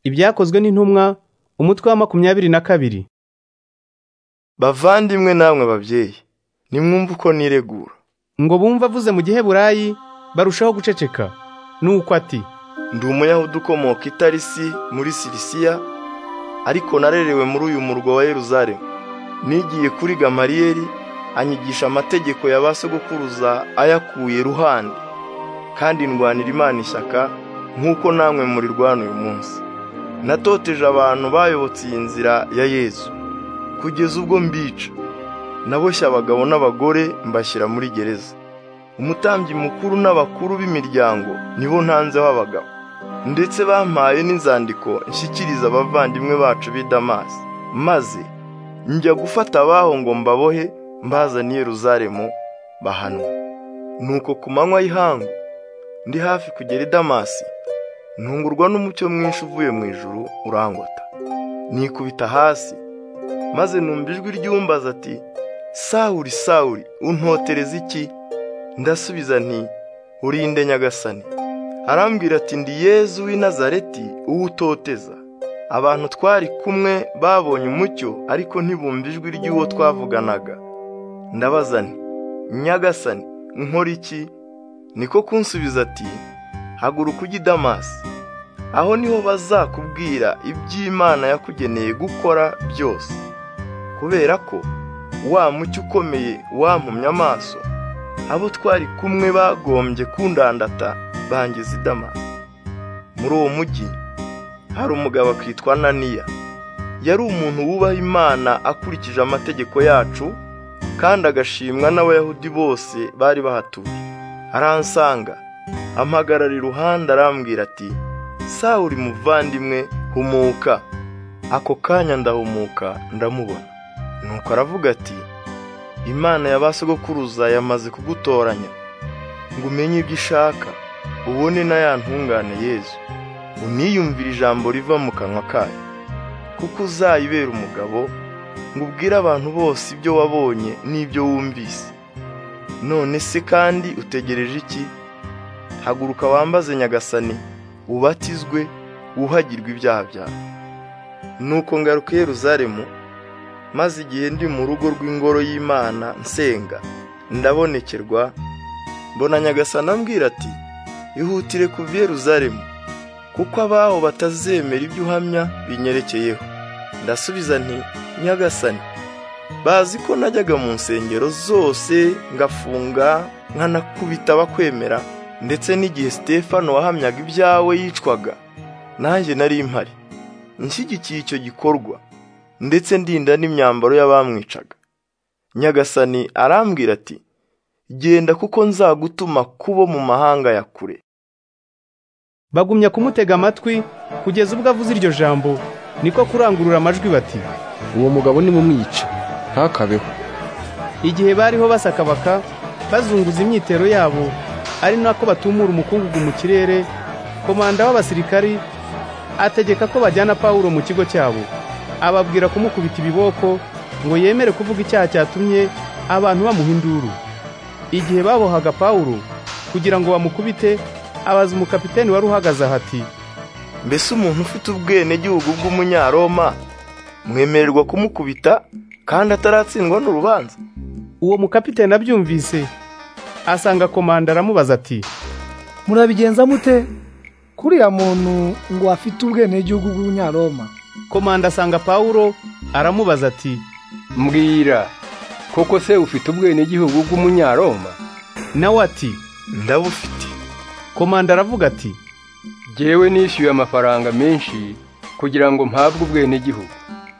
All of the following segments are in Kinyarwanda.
Ibyakozwe n'intumwa umutwe wa makumyabiri na kabiri bavandimwe namwe babyeyi nimwumve uko niregura ngo bumve avuze mu giheburayi barushaho guceceka nuko ati ndi umuyahudi ukomoka itarisi muri sirisiya ariko narerewe muri uyu murwa wa yeruzalemu nigiye kuri gamariyeri anyigisha amategeko ya ba sogokuruza ayakuye ruhande kandi ndwanira imana ishyaka nk'uko namwe murirwana uyu munsi natoteje abantu bayobotse iyi nzira ya yezu kugeza ubwo mbica naboshye abagabo n'abagore mbashyira muri gereza umutambyi mukuru n'abakuru b'imiryango nibo ntanzeho abagabo ndetse bampaye n'inzandiko nshyikiriza abavandimwe bacu b'i damasi maze njya gufata abaho ngo mbabohe mbazaniye Yeruzalemu bahanwa nuko ku manywa y'ihangu ndi hafi kugera i damasi ntungurwa n'umucyo mwinshi uvuye mu ijuru urangota nikubita hasi maze numva ijwi ry'umbaza ati sawuri sawuri untotereza iki ndasubiza nti urinde nyagasani arambwira ati ndi yezu w'i nazareti uwo utoteza abantu twari kumwe babonye umucyo ariko ntibumva ijwi ry'uwo twavuganaga ndabaza nti nyagasani nkora iki niko kunsubiza ati haguruka ujye i damasi aho niho bazakubwira iby'imana yakugeneye gukora byose kubera ko wa mucyo ukomeye wampumye amaso abo twari kumwe bagombye kundandata bangiza i damasi muri uwo mujyi hari umugabo akitwa naniya yari umuntu wubaha imana akurikije amategeko yacu kandi agashimwa n'abayahudi bose bari bahatuye aransanga ampagarara iruhande arambwira ati sawuri muvandimwe humuka ako kanya ndahumuka ndamubona nuko aravuga ati imana ya ba sogokuruza yamaze kugutoranya ngo umenye ibyo ishaka ubone na ya ntungane yezu uniyumvire ijambo riva mu kanwa kayo kuko uzayibera umugabo ngo ubwire abantu bose ibyo wabonye n'ibyo wumvise none se kandi utegereje iki haguruka wambaze nyagasani ubatizwe wuhagirwe ibyaha byawe nuko ngaruka i Yeruzalemu maze igihe ndi mu rugo rw'ingoro y'imana nsenga ndabonekerwa mbona nyagasani ambwira ati ihutire kuva i Yeruzalemu kuko abaho batazemera ibyo uhamya binyerekeyeho ndasubiza nti nyagasani bazi ko najyaga mu nsengero zose ngafunga nkanakubita abakwemera ndetse n'igihe Stefano wahamyaga ibyawe yicwaga nanjye nari impari nshyigikiye icyo gikorwa ndetse ndinda n'imyambaro y'abamwicaga nyagasani arambwira ati genda kuko nzagutuma kubo mu mahanga ya kure bagumya kumutega amatwi kugeza ubwo avuze iryo jambo niko kurangurura amajwi bati uwo mugabo nimumwice ntakabeho igihe bariho basakabaka bazunguza imyitero yabo ari nako batumura umukungugu mu kirere komanda w'abasirikari ategeka ko bajyana pawulo mu kigo cyabo ababwira kumukubita ibiboko ngo yemere kuvuga icyaha cyatumye abantu bamuha induru igihe babohaga pawulo kugira ngo bamukubite abaza umukapiteni wari uhagaze aha ati mbese umuntu ufite ubwenegihugu bw'umunyaroma mwemererwa kumukubita kandi ataratsindwa n'urubanza uwo mukapiteni abyumvise asanga komanda aramubaza ati murabigenza mute kuriya muntu ngo afite ubwenegihugu bw'umunyaroma komanda asanga pawulo aramubaza ati mbwira koko se ufite ubwenegihugu bw'umunyaroma nawe ati ndabufite komanda aravuga ati jyewe nishyuye amafaranga menshi kugira ngo mpabwe ubwenegihugu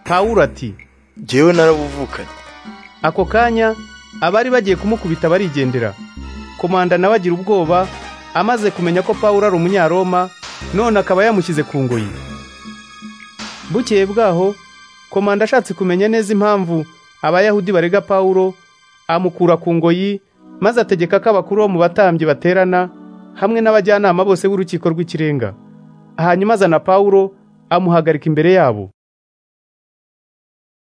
pawulo ati jyewe narabuvukanye ako kanya abari bagiye kumukubita barigendera komanda nawe agira ubwoba amaze kumenya ko pawulo ari umunyaroma none akaba yamushyize ku ngoyi bukeye bwaho komanda ashatse kumenya neza impamvu abayahudi barega pawulo amukura ku ngoyi maze ategeka ko abakuru bo mu batambyi baterana hamwe n'abajyanama bose b'urukiko rw'ikirenga hanyuma azana pawulo amuhagarika imbere yabo